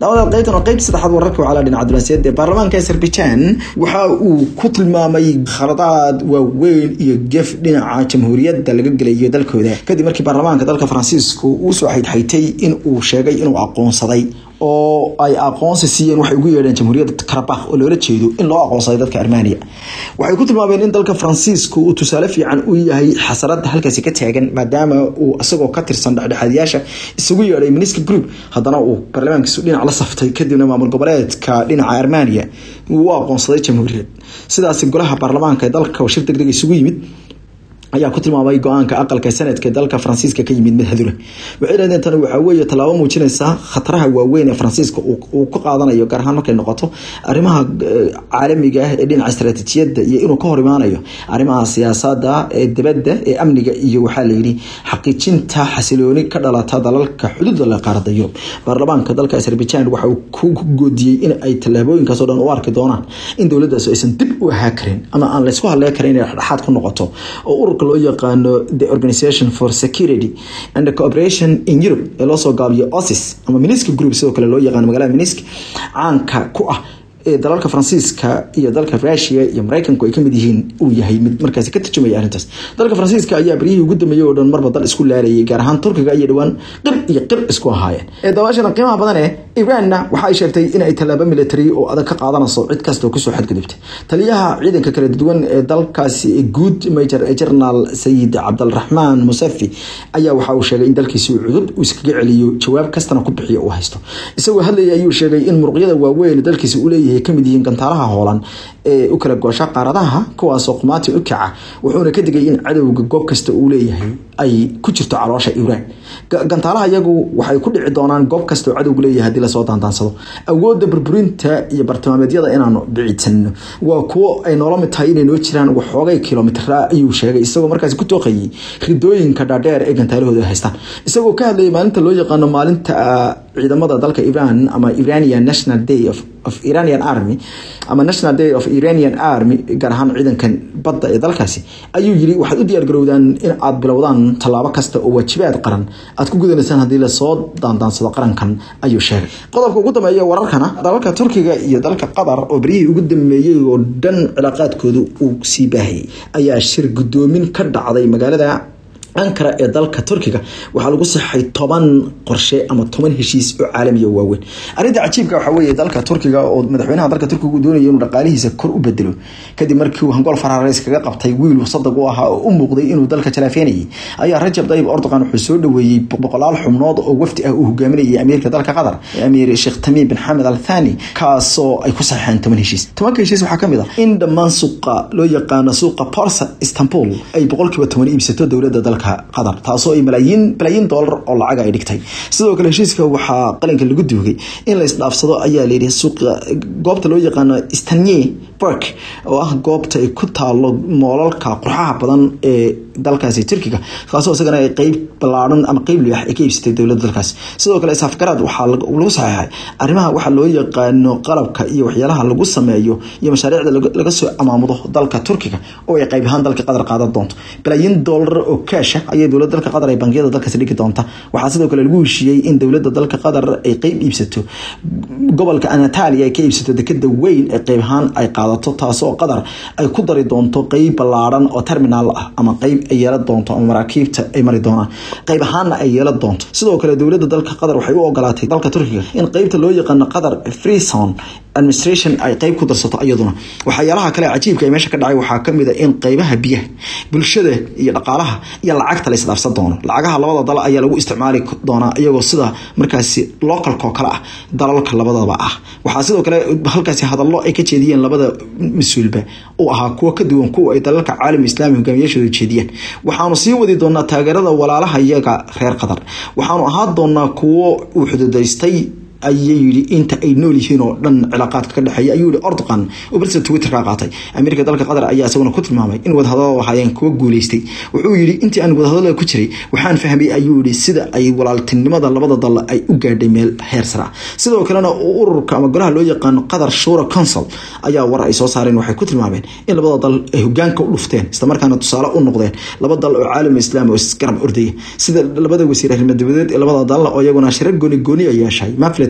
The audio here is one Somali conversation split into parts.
labada qaybtan oo qayb saddexaad wararka wacala dhinaca dulanseed ee baarlamaanka azerbaijan waxa uu ku tilmaamay khaladaad waaweyn iyo gef dhinaca jamhuuriyadda laga gelayo dalkooda kadib markii baarlamaanka dalka faransiisku uu soo xaydxaytay in uu sheegay inuu aqoonsaday oo ay aqoonsi siiyeen waxay ugu yeedheen jamhuuriyadda karabakh oo loola jeedo in loo aqoonsaday dadka armenia waxay ku tilmaameen in dalka faransiisku uu tusaale fiican u yahay xasarada halkaasi ka taagan maadaama uu isagoo ka tirsan dhexdhexaadiyaasha isugu yeedhay miniska group haddana uu baarlamaankiisu dhinac la saftay kadibna maamul goboleedka dhinaca armenia uu u aqoonsaday jamhuuriyad sidaasi golaha baarlamaanka ee dalka oo shir degdeg isugu yimid ayaa ku tilmaamay go-aanka aqalka sanadka dalka faransiiska ka yimid mid hadula waxay dhahdeen tani waxaa weeye tallaabo muujinaysa khataraha waaweyn ee faransiiska uu ka qaadanayo gaar ahaan markay noqoto arrimaha caalamiga ah ee dhinaca istaraatiijiyadda iyo inuu ka hor imaanayo arrimaha siyaasada ee dibadda ee amniga iyo waxaa layidhi xaqiijinta xasilooni ka dhalata dalalka xuduudda la qaarada yurub baarlamaanka dalka azerbaijan waxa uu ku goodiyey in ay tallaabooyinkaasoo dhan u arki doonaan in dowladdaas aysan dib u ahaa karin ama aan laysku hadlee karin inay dhexdhexaad ku noqoto oo ururka loo yaqaano the organisation for security and cooperation in europe ee loosoo gaabiyo osis ama minisk group sidoo kale loo yaqaano magaalada minisk caanka ku ah ee dalalka faransiiska iyo dalka rusia iyo mareykanku ay kamid yihiin uu yahay mid markaasi ka tarjumaya arrintaas dalka faransiiska ayaa baryihii ugu dambeeyey oo dhan marba dal isku laalayay gaar ahaan turkiga iyo dhowaan qib iyo qib isku ahaayeen ee dabaashana qiimaha badan ee iranna waxa ay sheegtay in ay tallaabo military oo adag ka qaadanayso cid kasta oo kusoo xadgudubtay taliyaha ciidanka kala duwan ee dalkaasi guud major general sayid cabdalraxmaan musafi ayaa waxa uu sheegay in dalkiisi uu cudud uu iskaga celiyo jawaab kastana ku bixiyo uu haysto isagoo hadlayay ayuu sheegay in muruqyada waaweyn dalkiisi uu leeyahay kamid yihiin gantaalaha hoolan ee u kala goosha qaaradaha kuwaasoo qumaati u kaca wuxuuna ka digay in cadowga goob kasta uu leeyahay ay ku jirto caloosha iiraan gantaalaha iyagu waxay ku dhici doonaan goob kasta oo cadowgu leeyahay haddii lasoo daandaansado awoodda burburinta iyo bartilmaameedyada inaanu bicidsano waa kuwo ay noola mid tahay inay noo jiraan waxoogay kilomitara ayuu sheegay isagoo markaasi ku tooqayay ridooyinka dhaadheer ee gantaalahooda ay haystaan isagoo ka hadlayay maalinta loo yaqaano maalinta ciidamada dalka iran ama iranian national day of of iranian army ama national day of iranian army gaar ahaan ciidankan badda ee dalkaasi ayuu yiri waxaad u diyaar garowdaan in aad bilowdaan tallaabo kasta oo waajibaad qaran aad ku gudanaysaan haddii lasoo daandaansado qarankan ayuu sheegay qodobka ugu dambeeya wararkana dalalka turkiga iyo dalka qatar oo beryihii ugu dambeeyey oo dhan cilaaqaadkooda uu sii baahayay ayaa shir guddoomin ka dhacday magaalada ankara ee dalka turkiga waxaa lagu saxay toban qorshe ama toban heshiis oo caalamiya waaweyn arrinta cajiibka waxaa weeye dalka turkiga oo madaxweynaha dalka turkiga uu doonaya inuu dhaqaalihiisa kor u bedelo kadib markii uu hangool faraareys kaga qabtay wiil sadag u ahaa oo u muuqday inuu dalka jalaafeenayay ayaa rajab dayib erdogan wuxuu soo dhaweeyey boqolaal xubnood oo wafdi ah uu hogaaminayay amiirka dalka qatar amiir sheekh tamiim bin xamed al thani kaasoo ay ku saxeen toban heshiis tobanka heshiis waxaa kamid ah in dhammaan suuqa loo yaqaano suuqa borsa istanbul ay boqolkiiba toban iibsato dowladda dalka qatar taasoo ay malaayiin balaayiin doolar oo lacag ay dhigtay sidoo kale heshiiska waxaa qalinka lagu duugay in la isdhaafsado ayaa layidhi suuqa goobta loo yaqaano stanye park oo ah goobta ay ku taalo moolalka qurxaha badan ee dalkaasi turkiga kaasoo isagana ay qeyb ballaaran ama qeyb libax ay ka iibsatay dowladda dalkaas sidoo kale safgaraad waxaa lagu saxeexay arrimaha waxaa loo yaqaano qalabka iyo waxyaalaha lagu sameeyo iyo mashaariicda laga soo amaamudo dalka turkiga oo ay qeyb ahaan dalka qatar qaadan doonto balaayiin doolar oo kaasha ayay dowladda dalka qatar ay bangiyada dalkaasi dhigi doonta waxaa sidoo kale lagu heshiiyey in dowladda dalka qatar ay qeyb iibsato gobolka anatalia ay ka iibsato dekeda weyn ee qeyb ahaan ay qaadato taasoo qatar ay ku dari doonto qeyb ballaaran oo terminal ah ama qeyb ay yeelan doonto ama maraakiibta ay mari doonaan qeyb ahaanna ay yeelan doonto sidoo kale dowladda dalka qatar waxay u ogolaatay dalka turkiga in qeybta loo yaqaano qatar freeson administration ay qeyb ku darsato iyaduna waxyaalaha kale cajiibka ee meesha ka dhacay waxaa kamid a in qeybaha biyaha bulshada iyo dhaqaalaha iyo lacagta la isdhaafsan doono lacagaha labada dal ayaa lagu isticmaali doonaa iyagoo sida markaasi localko kale ah dalalka labadaba ah waxaa sidoo kale halkaasi hadallo ay ka jeediyeen labada mas-uulba uu ahaa kuwo ka duwan kuwa ay dalalka caalam islaami hogaamiyaashooda jeediyeen waxaanu sii wadi doonaa taageerada walaalaha iyaga reer qatar waxaanu ahaan doonaa kuwo uu xuduudaystay ayay yidhi inta ay nool yihiin oo dhan cilaaqaadka ka dhexeeya ayuu yihi ordoqan oo barsa twitter ka qaatay amiirka dalka qatar ayaa isaguna ku tilmaamay in wadahadalada ahaayeen kuwa guuleystay wuxuu yidhi intii aan wadahadalada ku jiray waxaan fahmay ayuu yihi sida ay walaaltinimada labada dal ay u gaadhay meel heer sara sidoo kalena ururka ama golaha loo yaqaano qatar shura council ayaa war ay soo saareen waxay ku tilmaameen in labada dal ay hogaanka u dhufteen islamarkaana tusaale u noqdeen laba dal oo caalam islaam oo isgarab ordaya sida labada wasiir arrimo dibadeed ee labada dal oo iyaguna shirar gooni gooni ay yeeshay mafled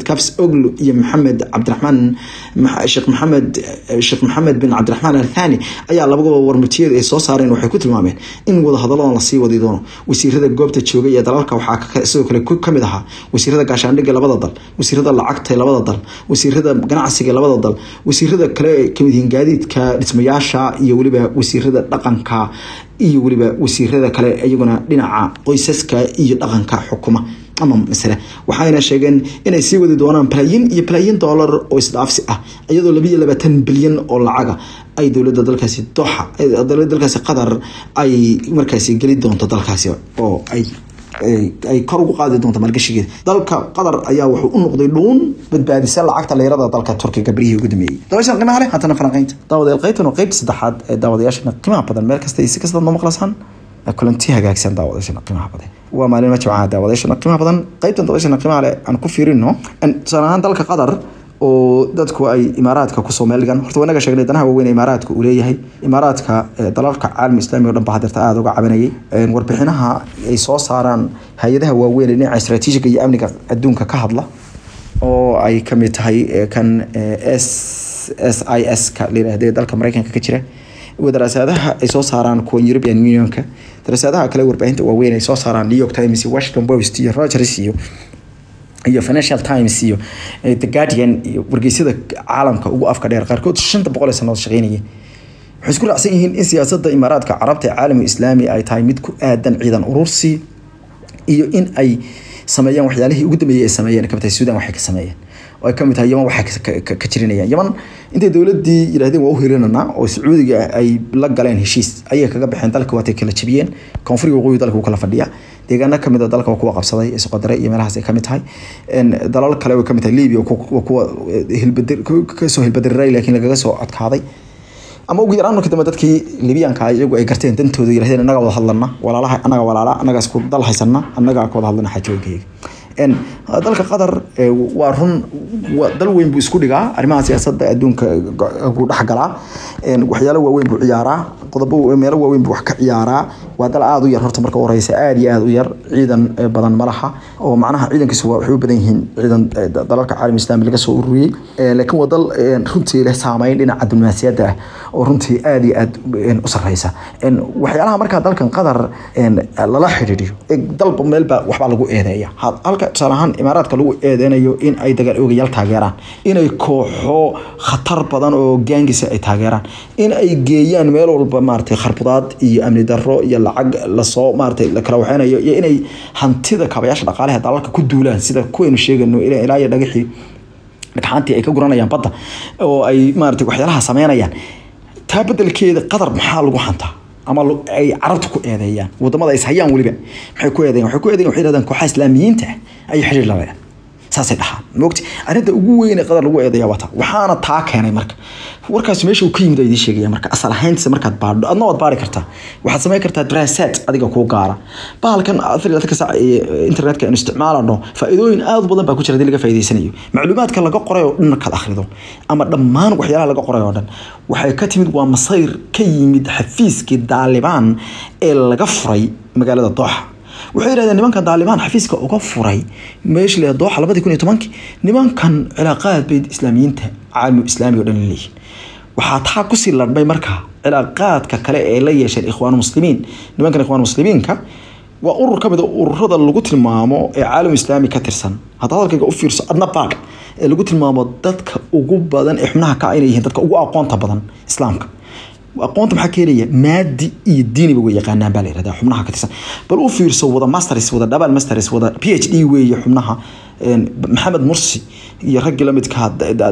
kabs oglu iyo maxamed cabdiraxmaan sheekh maxamed sheekh maxamed bin cabdiraxmaan althani ayaa labagaba warmutiyada ay soo saareen waxay ku tilmaameen in wadahadaladan lasii wadi doono wasiirada goobta joogay ee dalalka waxaa sidoo kale kamid ahaa wasiirada gaashaandhigga labada dal wasiirada lacagta labada dal wasiirada ganacsiga labada dal wasiirada kale kamid yihiin gaadiidka dhismayaasha iyo weliba wasiirada dhaqanka iyo weliba wasiirada kale iyaguna dhinaca qoysaska iyo dhaqanka xukuma ama masale waxayna sheegeen inay sii wadi doonaan balaayin iyo balaayin doolar oo isdhaafsi ah iyadoo labiyo labaatan bilyan oo lacaga ay dowladda dalkaasi doxa dowladda dalkaasi qatar ay markaasi geli doonto dalkaasi oo ay ay kor ugu qaadi doonto maalgashigeeda dalka qatar ayaa wuxuu u noqday dhuun badbaadisa lacagta leyrada dalka turkiga beryihii ugu dambeeyey dabayshan qiimaha leh haddana falanqaynta daawadayaal qaybtan waa qaybta saddexaad ee daawadayaashana qiimaha badan meel kasta iyo si kasta noo maqlasaan kulanti hagaagsan daawadayaashana qiimaha badan waa maalin jimcaha daawadayaashana qiimaha badan qaybtan daawadayaashana qiimaha leh aan ku fiirino tusaale ahaan dalka qatar oo dadku ay imaaraadka kusoo meeldhigan horta wanaga sheegnay danaha waaweyn imaaraadka uu leeyahay imaaraadka dalalka caalam islamiga o dhan ba hadeerta aada uga cabanayay warbixinaha ay soo saaraan hay-adaha waaweyn ee dhinaca istraatiijiga iyo amniga adduunka ka hadla oo ay kamid tahay kan s s i s ka layirahde dalka mareykanka ka jira daraasadaha ay soo saaraan kuwa european unionka daraasadaha kale warbaahinta waaweyn ay soo saaraan new york times iyo washington post iyo rogers iyo iyo financial times iyo the guardian iyo wargeysyada caalamka ugu afka dheer qaarkood shanta boqol ee sanadood shaqeynaya waxay isku raacsan yihiin in siyaasadda imaaraadka carabta ee caalamka islaami ay tahay mid ku aadan ciidan urursi iyo in ay sameeyaan waxyaalihii ugu dambeeyey ay sameeyeen kamid tahay suudan waxay ka sameeyeen oo ay kamid tahay yaman waxay ka jirinayaan yaman intay dowladii yidhahdeen waa u hirinanaa oo sacuudiga ay la galeen heshiis ayay kaga baxeen dalka waatay kala jabiyeen koonfuriga waqooyi dalka uu kala fadhiya deegaano kamid a dalka waa kuwa qabsaday ee soqodare iyo meelahaas ay kamid tahay dalal kale way kamid tahay libya waa kuwa hilbadir kasoo hilbadiray laakiin lagaga soo adkaaday ama ugu yaraan markii dambe dadkii libiyaanka iyagu ay garteen dantooda yirahdeen annaga wada hadlana walaalaha annaga walaala annaga isku dal haysana annaga ka wada hadlana xajooyinkayga dalka qatar waa run dal weyn buu isku dhigaa arrimaha siyaasadda adduunka buu dhexgalaa waxyaalo waaweyn buu ciyaaraa qodobo meelo waaweyn buu wax ka ciyaaraa waa dal aada u yar horta marka horeysa aada iyo aada u yar ciidan badan ma laha oo macnaha ciidankiisu waxay u badan yihiin ciidan dalalka caalam islaami laga soo ururiyey laakiin waa dal runtii leh saameyn dhinaca diblomaasiyadda ah oo runtii aada iyo aada u sarreysa waxyaalaha markaa dalkan qatar lala xidhiidhiyo dalba meelba waxbaa lagu eedeeya halka tusaale ahaan imaaraadka lagu eedeynayo in ay dagaal oogayaal taageeraan inay kooxo khatar badan oo gaangisa ay taageeraan in ay geeyaan meel walba maaragtay kharbudaad iyo amni darro iyo lacag lasoo maaragtay la kala waxeynayo iyo inay hantida kaabayaasha dhaqaalaha dalalka ku duulaan sida kuwaynu sheegayno ilaa iyo dhagaxii dhagxaantii ay ka guranayaan badda oo ay maaragtay waxyaalaha sameynayaan taa bedelkeeda qatar maxaa lagu hantaa ama ay carabta ku eedeeyaan wadamada is hayaan weliba maxay ku eedeeyaan waxay ku eedeeyaan waxay yidhahdaan kooxaha islaamiyiinta ayay xiriir la leedahay saasay dhahaan mogti arrinta ugu weyn ee qadar lagu eedeeya wata waxaana taa keenay marka warkaas meesha uu ka yimid idiin sheegaya marka asal ahayntiisa markaad baadho adna waad baari kartaa waxaad samayn kartaa daraasaad adiga kuu gaara bahalkan afar iyo labaatan saac ee internetka aynu isticmaalano faa'iidooyin aad u badan baa ku jira hadii laga faa'iidaysanayo macluumaadka laga qoray oo dhan markaad akhrido ama dhammaan waxyaalaha laga qoray oo dhan waxay ka timid waa masayr ka yimid xafiiskii daalibaan ee laga furay magaalada dooxa waxay yidhahdeen nimankan daalibaan xafiiska uga furay meesha la dooxa labadii kun iyo tobankii nimankan cilaaqaad bay islaamiyiinta caalami islaamiga o dhan leeyihin waxaa taa kusii ladhmay markaa cilaaqaadka kale ee la yeesheen ikhwaan muslimiin nimankan ikhwaan muslimiinka waa urur ka mid a ururada lagu tilmaamo ee caalam islaami ka tirsan hadda hadalkayga u fiirso adna baag ee lagu tilmaamo dadka ugu badan ee xubnaha ka inay yihiin dadka ugu aqoonta badan islaamka aqoonta maxaa keenaya maadi iyo diiniba way yaqaanaan baa la yirahdaa xubnaha ka tirsan bal u fiirso wada masters wada double masters wada phd weeye xubnaha maxamed mursi iyo raggii lamidka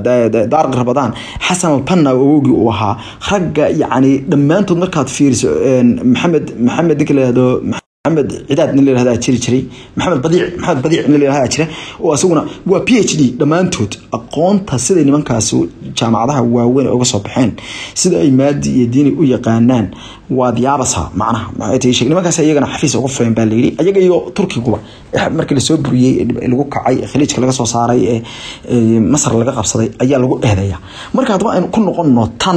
daarq rabadaan xasan albanna awowgii uu ahaa ragga yacni dhammaantood markaad fiiriso maxamed maxamed ninka la yihahdo maxamed cidaad nin la yihahdaa jiri jiray maxamed badiic maxamed badiic nin la yihahdaa jira oo asaguna waa p h d dhammaantood aqoonta siday nimankaasi jaamacadaha waaweyn uga soo baxeen sida ay maadi iyo diini u yaqaanaan waad yaabasa macnaha maxay tahay sheeg nimankaas iyagana xafiis uga fureen baa layidhi ayaga iyo turkiguba markii lasoo buriyey lagu kacay khaliijka laga soo saaray ee masar laga qabsaday ayaa lagu eedeeya marka haddaba aynu ku noqonno tan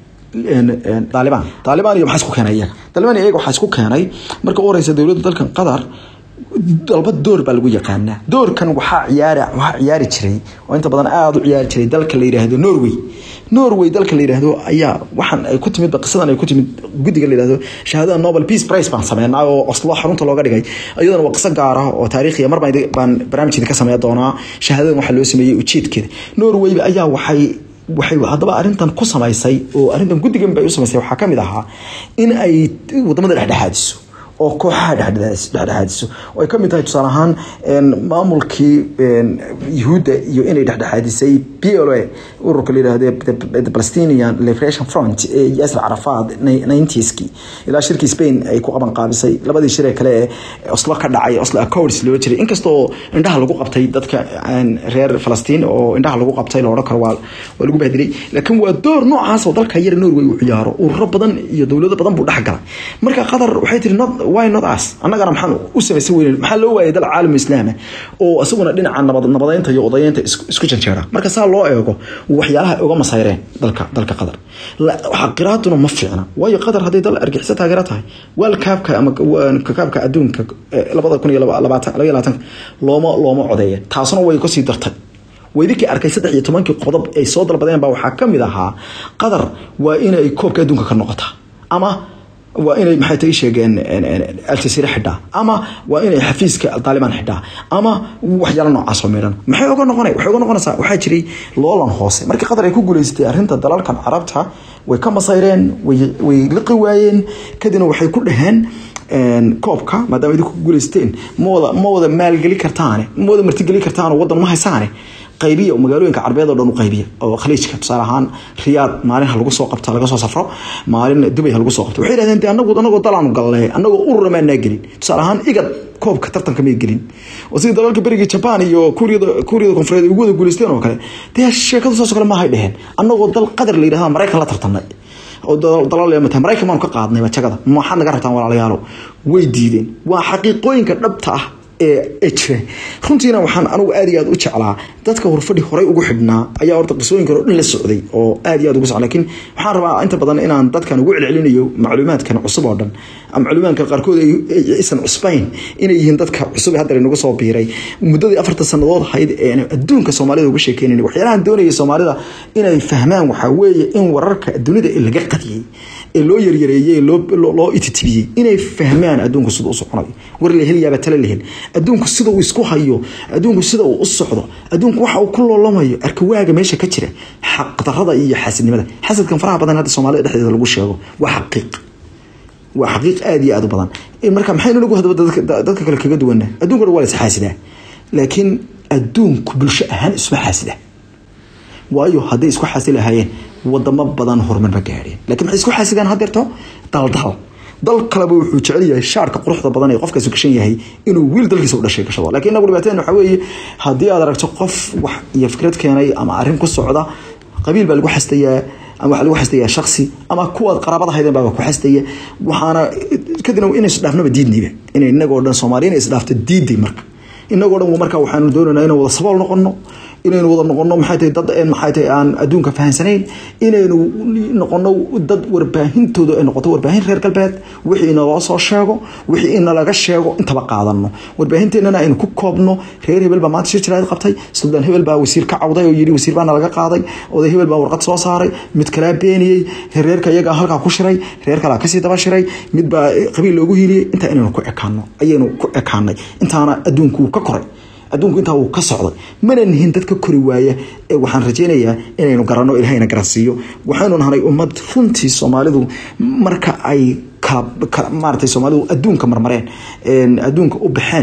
daalibaan daalibaan iyo maxaa isku keenay iyaga daalibaan iyaga waxaa isku keenay marka u horeysa dowladda dalkan qatar dalba door baa lagu yaqaanaa doorkan waxaa ciyaari waxaa ciyaari jiray oo inta badan aada u ciyaari jiray dalka la yidhaahdo norway norway dalka la yidhaahdo ayaa waxaan ay ku timid qisadan ay ku timid guddiga la yidhaahdo shahaadada nobel peace prize baan sameynaa oo oslo xarunta looga dhigay iyadana waa qiso gaar ah oo taariikhiya mar baan barnaamijkeeda ka sameyn doonaa shahaadadan waxaa loo sameeyey ujeedkeeda norway ayaa waxay waxay haddaba arrintan ku samaysay oo arrintan guddigan bay u samaysay waxaa ka mid ahaa in ay wadamada dhexdhexaadiso oo kooxaha dhexdhexaadiso oo ay ka mid tahay tusaale ahaan maamulkii yuhuudda iyo inay dhexdhexaadisay p l a ururka la yidhaahdo the palestinian liberation front ee yaasir carafaad ninetieski ilaa shirkii spain ay ku qaban qaabisay labadii shiree kale ee oslo ka dhacay oslo accords loo jiray inkastoo indhaha lagu qabtay dadka reer falastiin oo indhaha lagu qabtay la odhan karo waa waa lagu bahdilay laakiin waa door noocaas oo dalka yara norway uu ciyaaro ururo badan iyo dowlado badan buu dhex galay marka qatar waxay tiri not why not us annagana maxaan u samaysan weyne maxaa loo waayay dal caalam islaama oo isaguna dhinaca nabad nabadeynta iyo odayeynta isku janjeera marka saa loo eego waxyaalaha ay uga masayreen dalka dalka qatar xaqiraaduna ma fiicna waayo qatar hadday dal argixisa taageero tahay waal kaabka ama kaabka adduunka labada kun iyo labaatan labaiyo labaatanka looma looma codeeya taasuna way kasii dartay weydinkii arkay saddex iyo tobankii qodob ay soo dalbadeen baa waxaa ka mid ahaa qatar waa inay koobka adduunka ka noqotaa ama waa inay maxay tay sheegeen aljazeera xidhaa ama waa inay xafiiska taaliban xidhaa ama waxyaalo noocaas oo meedhan maxay uga noqonay waxay uga noqonaysaa waxaa jiray loolan hoose markii qatar ay ku guuleysatay arrinta dalalkan carabta way ka masayreen way liqi waayeen kadibna waxay ku dhaheen koobka maadaama idinku guuleysteen mawada ma wada maalgeli kartaane ma wada martigeli kartaan oo wadan ma haysaane qaybiya magaalooyinka carbeed oo dhan u qaybiya oo khaliijka tusaale ahaan riyaad maalin ha lagu soo qabta laga soo safro maalin dubay ha lagu soo qabto waxay yidhahdeen de anagu anagoo dalaanu galnay anagoo urura maanaa gelin tusaale ahaan igad koobka tartanka may gelin oo sidii dalalka berigii jaban iyo kuuriyada kuuriyada koonfureed ay ugu wada guuleysteen oo kale dee sheekadu saas oo kale maahay dheheen anagoo dal qadar la yidhahda maraykan la tartamnay oo dalal mata maraykan baanu ka qaadnay jagada maxaad naga rabtaan walaalayaalo way diideen waa xaqiiqooyinka dhabta ah ee jira runtiina waxaan anugu aad iyo aad u jeclaa dadka horfadhi horey ugu xidhnaa ayaa horta qisooyinkan oo dhan la socday oo aad iyo aad ugu socda laakiin waxaan rabaa inta badan inaan dadkan ugu celcelinayo macluumaadkan cusub oo dhan macluumaadkan qaarkood aysan cusbayn inay yihiin dadka cusub ee hadda inagu soo biiray muddadii afartan sannadood ahayd ee adduunka soomaalida uga sheekeynayna waxyaalahan doonayay soomaalida inay fahmaan waxaa weeye in wararka dunida ee laga qadiyey ee loo yaryareeyey loo ititibiyey inay fahmaan adduunku sida u soconayo war la helayaaba tale la hel adduunku sida uu isku hayo adduunku sida uu u socdo adduunku waxa uu ku loolamayo arkawaaga meesha ka jira xaqdarada iyo xaasidnimada xasadkan faraha badan hadda soomaalida dhexdeeda lagu sheego waa xaqiiq waa xaqiiq aada iyo aada u badan marka maxaynu nagu hadaba dadka kale kaga duwana adduunka dhan waa la isxaasidaa laakiin adduunku bulsho ahaan isma xaasida waayo hadday isku xaasi lahaayeen wadamo badan horumar ma gaadheen lakiin maxay isku xaasidaan hadeerto daldal dal kaleba wuxuu jecel yahay shaarka quruxda badan ee qofkaasi gashan yahay inuu wiil dalkiisa u dhashay gashado lakiin inagu dhibaateen waxa weeye haddii aad aragto qof wax iyo fikrad keenay ama arrin ku socda qabiil baa lagu xastayaa ama waxaa lagu xastayaa shaksi ama kuwaad qaraabada haydeen baa ku xastaya waxaana kadibna inay isdhaafnaba diidnayba inay inagoo dhan soomaaliya inay isdhaafto diiday marka inagoo dhan marka waxaanu doonaynaa inaan wada sabool noqono inaynu wada noqono maxay tahay dad maxay tahay aan adduunka fahansanayn inaynu noqono dad warbaahintooda ay noqoto warbaahin reer galbeed wixii inaloo soo sheego wixii inalaga sheego intaba qaadano warbaahinteennana aynu ku koobno reer hebel baa maanta shir jiraad qabtay suldaan hebel baa wasiir ka cawday oo yidhi wasiir baana laga qaaday oday hebel baa warqad soo saaray mid kalaa beeniyey reerka iyagaa halkaa ku shiray reer kalaa kasii daba shiray mid baa qabiil loogu hiiliyey intaa inaynu ku ekaano ayaynu ku ekaanay intaana adduunku ka koray adduunku intaa wuu ka socday mana nihin dad ka kori waaya ee waxaan rajaynayaa inaynu garanno ilahayna garansiiyo waxaynu nahnay ummad runtii soomaalidu marka ay kala maaratay soomaalidu adduunka marmareen adduunka u baxeen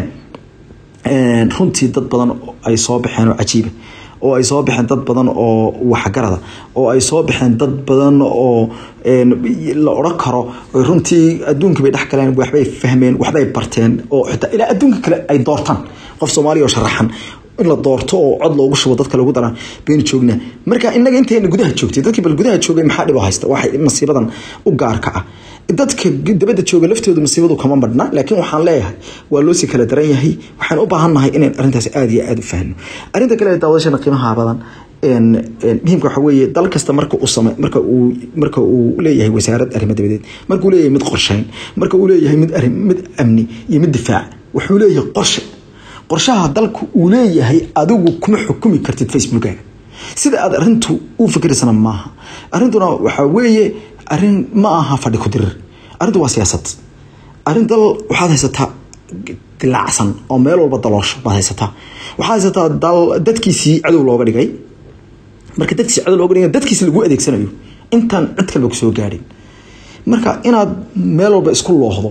runtii dad badan ay soo baxeen oo cajiiba oo ay soo baxeen dad badan oo waxgarada oo ay soo baxeen dad badan oo la odhan karo runtii adduunkii bay dhex galeen waxbay fahmeen waxbay barteen oo xitaa ilaa adduunka kale ay doortaan qof soomaaliya oo sharaxan in la doorto oo cod loogu shubo dadka lagu daraan baynu joognaa marka inaga intayna gudaha joogtay dadkii bal gudaha joogay maxaa dhib haysta waxay masiibadan u gaarka ah dadka dabadda jooga laftooda masiibadu kama badhna laakiin waxaan leeyahay waa loosii kala daran yahay waxaan u baahannahay inayn arrintaas aada iyo aada u fahno arrinta kale daawadashana qiimaha badan muhiimka waxa weeye dal kasta marka uu same marka uu marka uu leeyahay wasaarad arrimo dabadeed marka uu leeyahay mid qorsheyn marka uu leeyahay mid arrin mid amni iyo mid difaac wuxuu leeyahay qorshe qorshaha dalku uu leeyahay adigu kuma xukumi kartid facebookaga sida aad arintu u fikiraysana maaha arintuna waxaa weeye arin ma aha fadhi ku dirir arrintu waa siyaasad arrin dal waxaad haysataa dilaacsan oo meel walba daloosho baad haysataa waxaad haysataa dal dadkiisii cadow looga dhigay marka dadkiisi cadow looga dhigay dadkiisi lagu adeegsanayo intaan cid kalba kusoo gaadhin marka inaad meel walba isku loohdo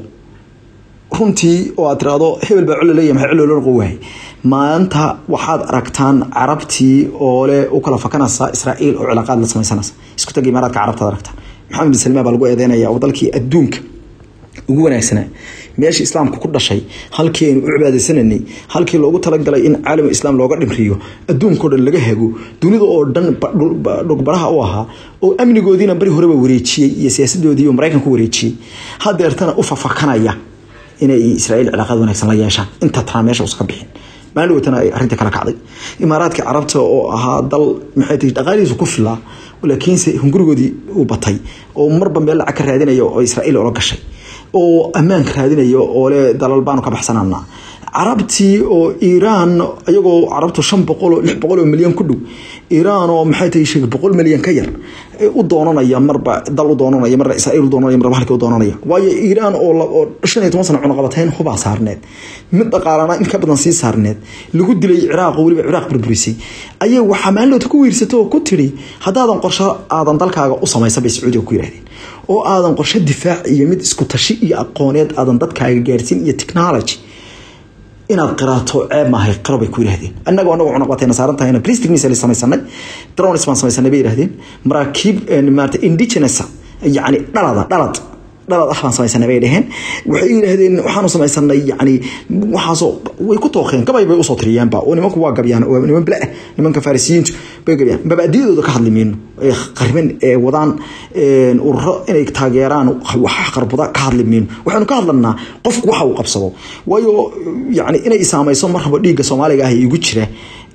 runtii oo aad tiraahdo hebel baa colo leeyahay maxay colo loo noqon waayay maanta waxaad aragtaan carabtii oo le u kala fakanaysa israa'iil oo cilaaqaad la samaysanaysa isku tag imaaraadka carabtaad aragtaan maxamed bin salmaan baa lagu eedeynaya oo dalkii adduunka ugu wanaagsanaa meesha islaamka ku dhashay halkii aynu u cibaadaysananay halkii loogu talagalay in caalam islaam looga dhimriyo adduunkao dhan laga hago dunida oo dhan dhugbaraha u ahaa oo amnigoodiina bari horeba wareejiyey iyo siyaasadoodii maraykanku wareejiyey hadeertana u fafakanaya inay israa'iil cilaaqaad wanaagsan la yeeshaan inta tanaa meesha uska bixin maalin dhawatana ay arrinta kala kacday imaaraadka carabta oo ahaa dal maxay tahay dhaqaalihiisu ku filaa laakiinse hungurigoodii uu batay oo marba meel lacag ka raadinaya oo israa'iil oola gashay oo ammaanka raadinayo oo le dalal baanu ka baxsananaa carabtii oo iiraan iyagoo carabtu shan boqol oo lix boqol oo milyan ku dhow iiraan oo maxay tahay sheegay boqol milyan ka yar u doonanaya marba dal u doonanaya marba israa'iil u doonanaya marba halkii u doonanaya waayo iiraan oo oo shan iyo toban sano cunaqabatayn hubaa saarneed mid dhaqaalana in ka badan sii saarneed lagu dilay ciraaq oo weliba ciraaq burburisay ayay waxaa maalinloota ku wiirsatay oo ku tidhi haddaadan qorsho aadan dalkaaga u samaysan bay sacuudiga ku yidhahdeen oo aadan qorsho difaac iyo mid isku tashi iyo aqooneed aadan dadkaaga gaarsiin iyo technology inaad qiraato ceeb maahay qiro bay ku yidhahdeen annagoo annagu cunaqbatayna saaran tahayna plastic missile samaysanay drones baan samaysanay bay yidhahdeen maraakiib maarata indigenous yacni dhalada dhalad dhalad ah baan samaysanay bay dhaheen waxay yidhaahdeen waxaanu samaysanay yacni waxaasoo way ku tooqeen gabay bay usoo tiriyeenba oo nimanku waa gabyaan oo niman bila ah nimanka farisiyiintu bay gabyaan mabaadiyadooda ka hadli mayno ee qarban ee wadaan ururo inay taageeraan wax qarbuda ka hadli mayno waxaanu ka hadlanaa qofku waxa uu qabsado waayo yacni inay saamayso mar rabo dhiigga soomaaliga ah igu jira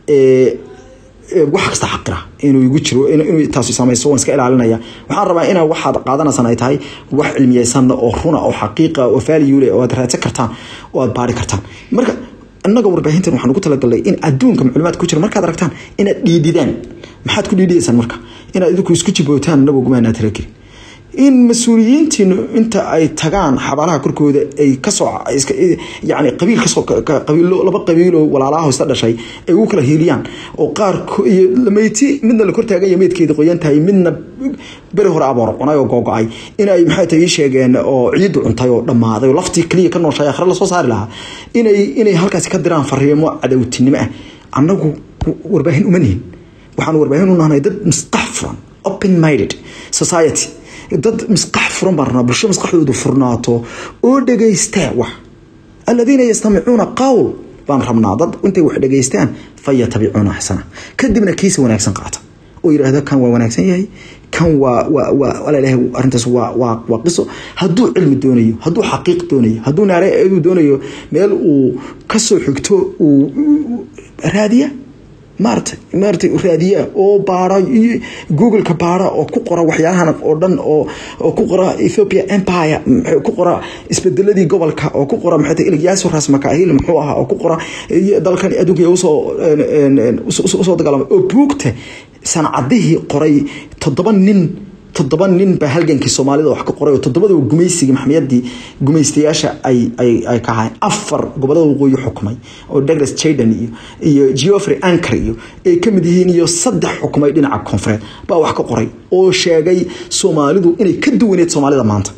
wax kasta xaqira inuu igu jiro inuu taasi samayso waan iska ilaalinaya waxaan rabaa inaa waxaad qaadanaysan ay tahay wax cilmiyeysan oo runa oo xaqiiqa oo value leh oo aad raadsan kartaan oo aad baari kartaan marka annaga warbaahintan waxaan ugu talagalnay in adduunka macluumaadka ku jira markaad aragtaan inaad dhiididaan maxaad ku dhiididaysaan marka inaad idinku isku jibootaan annagoo gumaanaa talagelin in mas-uuliyiintiinu inta ay tagaan xabaalaha korkooda ay kasoo yani qabiil kasoo qabiilo laba qabiiloo walaalaha isla dhashay ay ugu kala hiiliyaan oo qaar iyo lameyti midna la kortaaganya meydkeeda qoyan tahay midna beri hore aboor cunay oo googo-ay inay maxay tahay ii sheegeen oo ciiddu cuntay oo dhammaaday oo laftii keliya ka nooshay akhre lasoo saari lahaa inay inay halkaasi ka diraan fariimo cadowtinimo ah annagu warbaahin uma nihin waxaan warbaahin u nahnay dad misqax furan open minded society dad misqax furan baan rabnaa bulsho maskaxdoodu furnaato oo dhegaystaa wax aladiina yastamicuuna qawl baan rabnaa dad intay wax dhegaystaan fayatabicuuna xasana kadibna kiisa wanaagsan qaata oo yidhaahda kan waa wanaagsan yahay kan waa waa waa alalahay arrintaas waa waa waa qiso hadduu cilmi doonayo hadduu xaqiiq doonayo hadduu naare uu doonayo meel uu kasoo xigto uu raadiya maarata maarata raadiya oo baara googleka baara oo ku qora waxyaalahan oo dhan oo oo ku qora Ethiopia Empire ku qora isbedeladii gobolka oo ku qora maxay tahay Ilyas Ras Makaahil muxuu ahaa oo ku qora dalkan adduunka usoo usoo dagaalamay oo buugta sanacadihii qoray toddoba nin toddoba nin baa halgankii soomaalida wax ka qoray oo toddobada gumaysigii maxamiyadii gumaystayaasha ay ay ay ka ahayn afar gobolada waqooyi xukumay oo Douglas Jaden iyo iyo Geoffrey Anker iyo ay ka mid yihiin iyo saddex xukumay dhinaca koonfureed baa wax ka qoray oo sheegay Soomaalidu inay ka duwaneed Soomaalida maanta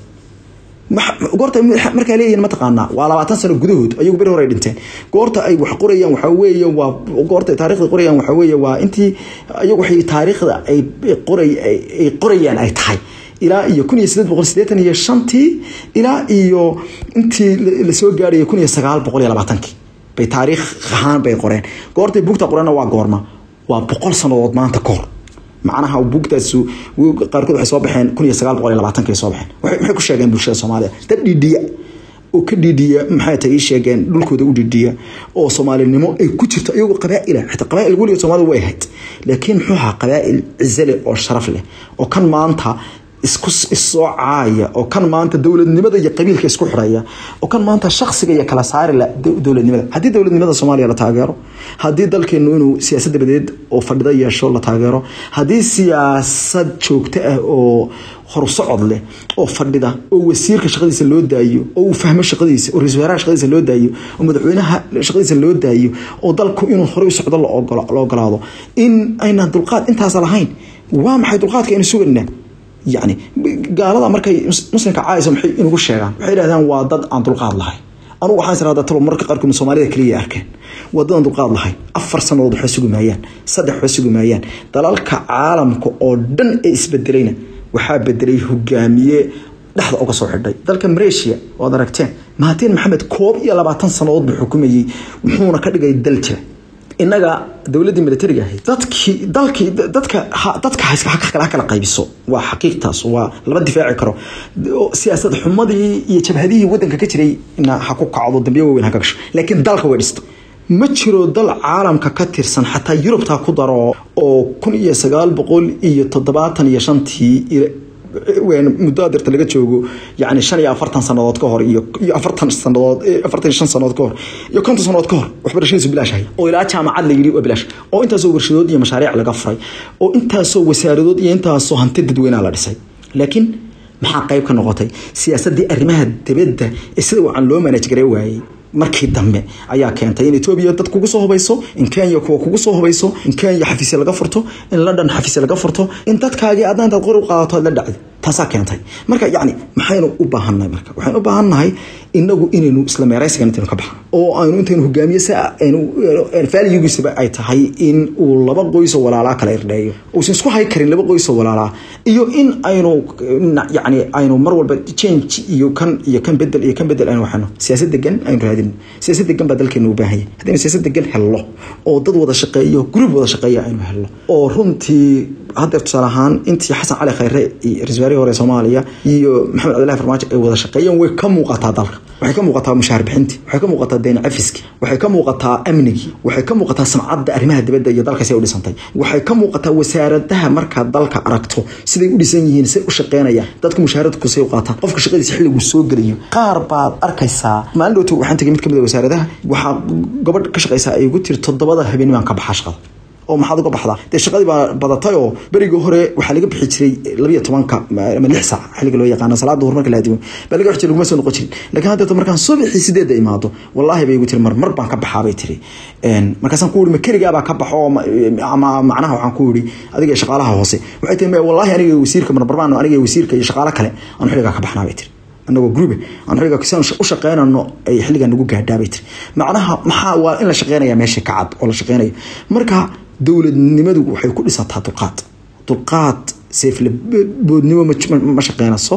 goorta markaa leeyihiin mataqaanaa waa labaatan sano gudahood ayagu beri hore ay dhinteen goorta ay wax qorayaan waxaa weeye waa goorta taariikhda qorayaan waxaa weeye waa intii ayagu waxay taariikhda ay qoray ay qorayaan ay tahay ilaa iyo kun iyo sideed boqol siddeetan iyo shantii ilaa iyo intii lasoo gaadhayo kun iyo sagaal boqol iyo labaatankii bay taariikh ahaan bay qoreen goortay buugta qoreenna waa goorma waa boqol sannadood maanta ka hor macnaha buugtaas qaarkood waxay soo baxeen kun iyo sagaal boqol iyo labaatanka soo baxeen maxay ku sheegeen bulshada soomaaliya dad dhiidhiya oo ka dhiidhiya maxay tahay ii sheegeen dhulkooda u dhiidhiya oo soomaalinimo ay ku jirto iyagoo qabaa'ila xitaa qabaa'il weligood soomaalida way ahayd laakiin muxuu ahaa qabaa'il cize leh oo sharaf leh oo kan maanta isku issoo caaya oo kan maanta dowladnimada iyo qabiilka isku xiraya oo kan maanta shaksiga iyo kala saari la dowladnimada haddii dowladnimada soomaaliya la taageero haddii dalkeenu inuu siyaasad dabadeed oo fadhida yeesho la taageero haddii siyaasad joogto ah oo horsocod leh oo fadhida oo wasiirka shaqadiisa loo daayo oo uu fahmo shaqadiisa oo ra-isul wasaaraha shaqadiisa loo daayo oo madaxweynaha shaqadiisa loo daayo oo dalku inuu horey u socdo la ogolaado in aynaan dulqaad intaas lahayn waa maxay dulqaadka aynu sugaynaa yani gaalada markay muslimka caayisa maxay inugu sheegaan waxay yidhahdaan waa dad aan dulqaad lahayn anugu waxaan israadaa talo marka qaarkood soomaalida kaliya arkeen waa dad aan dulqaad lahayn afar sanadood waxba sugi maayaan saddex waxba sugi maayaan dalalka caalamka oo dhan ee isbedelayna waxaa bedelay hogaamiye dhexda uga soo xidhay dalka malaysia waad aragteen mahatiin maxamed koob iyo labaatan sanadood buu xukumayey wuxuuna ka dhigay dal jira inaga dowladii militariga ahayd dadkii dalkii dadka dadka ha kala qaybiso waa xaqiiqtaas waa lama difaaci karo siyaasad xumadii iyo jabhadihii wadanka ka jiray ha ku kacdo dambiyo waaweyn ha ka gasho laakiin dalka way dhista ma jiro dal caalamka ka tirsan xataa yurubtaa ku daro oo kun iyo sagaal boqol iyo toddobaatan iyo shantii muddo adeerta laga joogo yani shan iyo afartan sanadood ka hor iyo afartan sanadood afartan iyo shan sanadood ka hor iyo konton sanadood ka hor waxbarashadiisu bilaash ahay oo ilaa jaamacad la yidhi waa bilaash oo intaasoo warshadood iyo mashaariic laga furay oo intaasoo wasaaradood iyo intaasoo hanti dadweynaha la dhisay laakiin maxaa qayb ka noqotay siyaasadii arrimaha dibadda ee sida wacan loo manaj gare waayey markii dambe ayaa keentay in etoobiya dad kugu soo hubayso in kenya kuwa kugu soo hubayso in kenya xafiisya laga furto in london xafiisya laga furto in dadkaagii adna intaad qori u qaadato aad la dhacdo taasaa keentay marka yacni maxaynu u baahannahay marka waxaynu u baahannahay inagu inaynu isla meeraysigan intaynu ka baxno oo aynu intaynu hogaamiye si aynu valuegiisaba ay tahay in uu laba qoysoo walaalaa kala irdheeyo uusan isku hay karin laba qoysoo walaalaa iyo in aynu yacni aynu mar walba change iyo kan iyo kan bedel iyo kan bedel aynu waxano siyaasad degan aynu raadino siyaasad degan baa dalkeenu u baahan yahay haddaynu siyaasad degan helno oo dad wada shaqeeyo group wada shaqeeya aynu helno oo runtii haddeer tusaale ahaan intii xasan cali khayre iyo ra-isul wasaarihii hore soomaaliya iyo maxamed cabdillahi farmaajo ay wada shaqeeyeen way ka muuqataa dalka waxay ka muuqataa mushaar bixintii waxay ka muuqataa deyn cafiski waxay ka muuqataa amnigii waxay ka muuqataa samcadda arrimaha dibadda iyo dalka say u dhisantay waxay ka muuqataa wasaaradaha markaad dalka aragto siday u dhisan yihiin say u shaqeynayaan dadka mushaaradku say u qaataan qofka shaqadiisa xilligu soo gelayo qaar baad arkaysaa maalin dhowto waxaan tegay mid ka mid a wasaaradaha waxaa gabadh ka shaqaysaa ay ugu tiri toddobada habeennimaan ka baxaa shaqada oo maxaad uga baxdaa dee shaqadii baa badatay oo berigii hore waxaa laga bixi jiray labiyo tobanka ama lix saac xilliga loo yaqaano salaada duhur marka la adimo baa laga bixi jiray laguma soo noqon jirin laakiin haddeeto markaan subaxii sideedda imaado wallaahi bay igu tiri mar mar baan ka baxaa bay tiri markaasaan ku yidhi ma keligaabaa ka baxo ama macnaha waxaan ku yidhi adiga shaqaalaha hoose waxay tiri wallaahi aniga wasiirka marmarbaan aniga wasiirka iyo shaqaalo kale aan xilligaa ka baxnaa bay tiri anagoo grube aan xilliga kisaan u shaqeynano ay xilligaa nagu gaadhaa bay tiri macnaha maxaa waa in la shaqeynaya meesha ka cad oo la shaqeynayo marka dowladnimadu waxay ku dhisataa dulqaad dulqaad seefle boodnimo ma shaqeynayso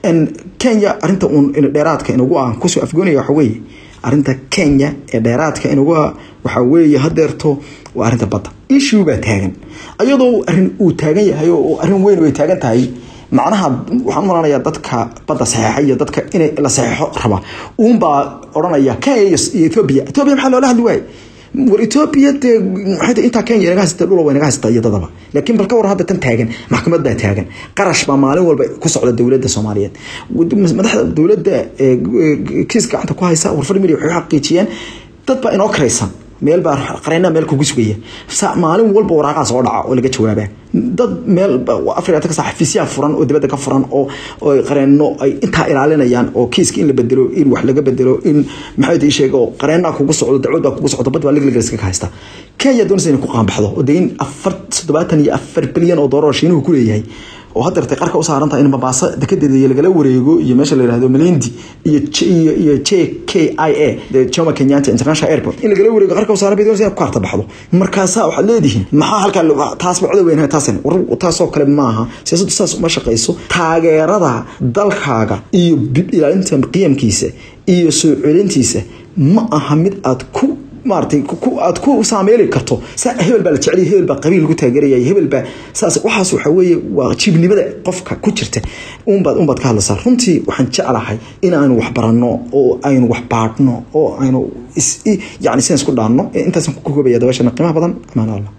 kenya arinta uun dheeraadka inagu aan kusoo afgoonaya waxa weeye arinta kenya ee dheeraadka inagu ah waxaa weeye hadeerto waa arinta badda issue baa taagan iyadoo arin uu taagan yahay oo arrin weyn ay taagan tahay macnaha waxaan u malanayaa dadka badda saxeexa iyo dadka inay la saxeexo raba uunbaa odhanaya kenya iyo ethoobia ethoobia maxaa loola hadli waaye war ethoobia dee maxay intaa kenya inaga haysata dhula waa inaga haysata iyo dadaba laakiin bal ka waran hadda tan taagan maxkamad baa taagan qarash baa maalin walba ku socda dowladda soomaaliyeed madaxda dowladda kiis gacanta ku haysa warfar media waxay xaqiijiyeen dad baa inoo karaysan meel baa qareena meel kugu sugaya maalin walba waraaqaa soo dhaca oo laga jawaabaa dad meel afrika ka xafiisyaha furan oo dibadda ka furan oo qareeno ay intaa ilaalinayaan oo kiiska in la bedelo in wax laga bedelo in maxay ii sheega oo qareenaa kugu socdo dacwad baa kugu socdo bad baa liglig iskaga haysta kenya doonaysa inay ku qaanbaxdo oo dee in afar toddobaatan iyo afar bilyan oo doolar shiinuhu ku leeyahay oo hadeertay qarka u saaran tahay in Mombasa dekedeeda lagala wareego iyo meesha la yiraahdo Malindi iyo iyo iyo JKIA the Jomo Kenyatta International Airport in lagala wareego qarka u saaran bay doonaysaa ku harta baxdo markaasa waxaad leedihiin maxaa halka taas bacdo weyn taasan war taasoo kale maaha siyaasaddu saas uma shaqayso taageerada dalkaaga iyo ilaalinta qiyamkiisa iyo soo celintiisa ma aha mid aad ku maartay aad ku saameeli karto hebel baa la jecel hebel baa qabiil lagu taageeraya hebel baa saas waxaas waxa weeye waa jibnimada qofka ku jirta unbaad unbaad ka hadlaysaa runtii waxaan jeclahay in aynu wax baranno oo aynu wax baadhno oo aynu yani sidaan isku dhaanno intaasan ku koobaya dabashana qiimaha badan amaan allah